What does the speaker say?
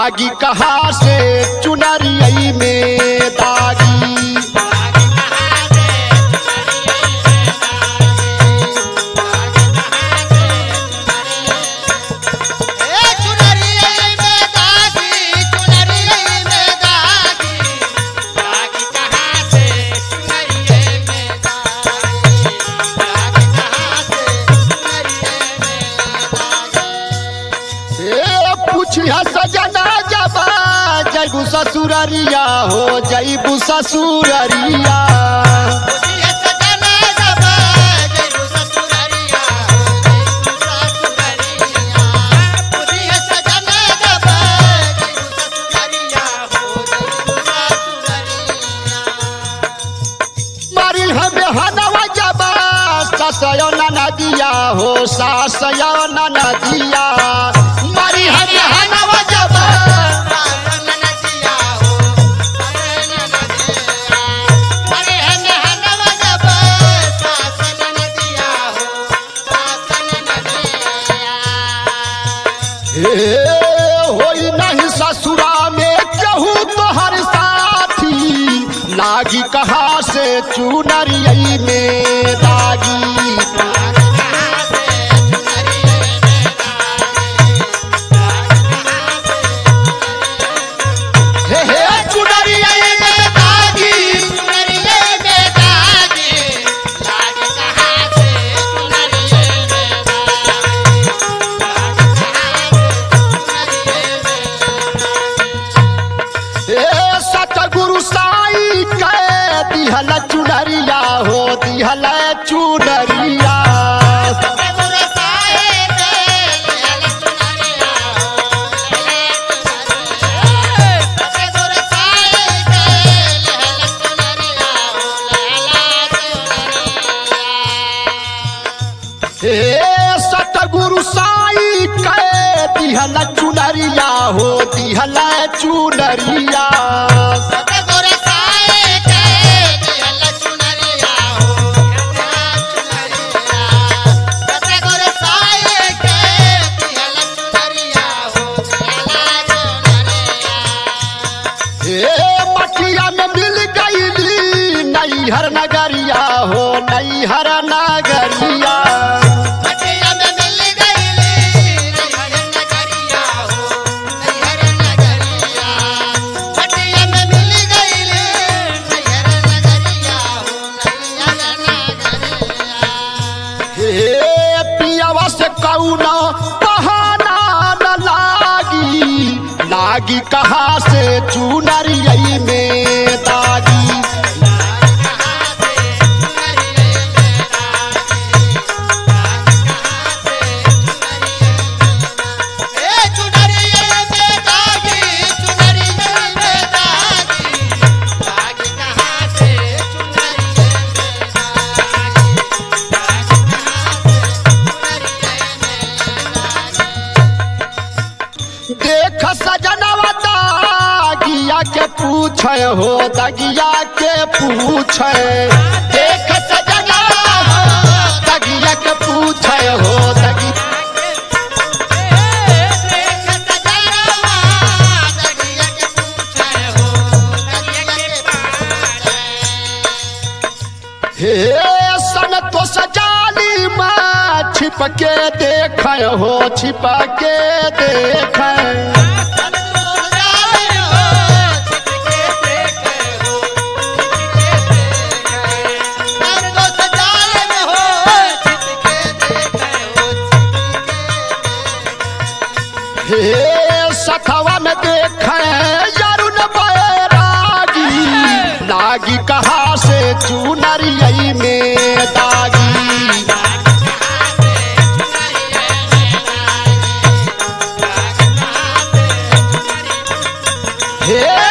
लागी कहाँ से चुनरियई में दागी ए चुनरिये में दागी चुनरिये में दागी दागी कहाँ से चुनरिये में दागी दागी कहाँ से चुनरिये में दागी ए पूछिया सजना जबा जैबू ससुररिया हो जैबू ससुररिया पुछिए सजना जबा जयबू ससुररिया हो जयबू ससुररिया पुछिए सजना जबा जयबू ससुररिया हो जयबू ससुररिया मारी हमें हनवा जबा ससयो नदिया हो सासयो नदिया मारी हमें हनवा जबा हे होई नहीं ससुरा में केहू तोहर साथी लागी कहाँ से चुनरियई में दागी हे हे चुनरियई में दागी हे सतगुरु साई के दिहल चुनरिया हो दिहल चुनरिया हे सतगुरु साई के दिहल चुनरिया हो दिहल चुनरिया हे मटिया में मिल गईली नैहर नगरिया हो नैहर नगरिया हे पियावा से कौना बहाना न लागी लागी कहाँ से चुनरियई में दागी देख सजनवा दागिया के पूछे हो दगिया के पूछे देख सजनवा दगिया के पूछे हो दगी हे सन तो सजाली माँ छिप के देख हो छिप के देख हे सखवा में देख यरुण बैरागी लागी कहाँ से चुनरियई में दागी हे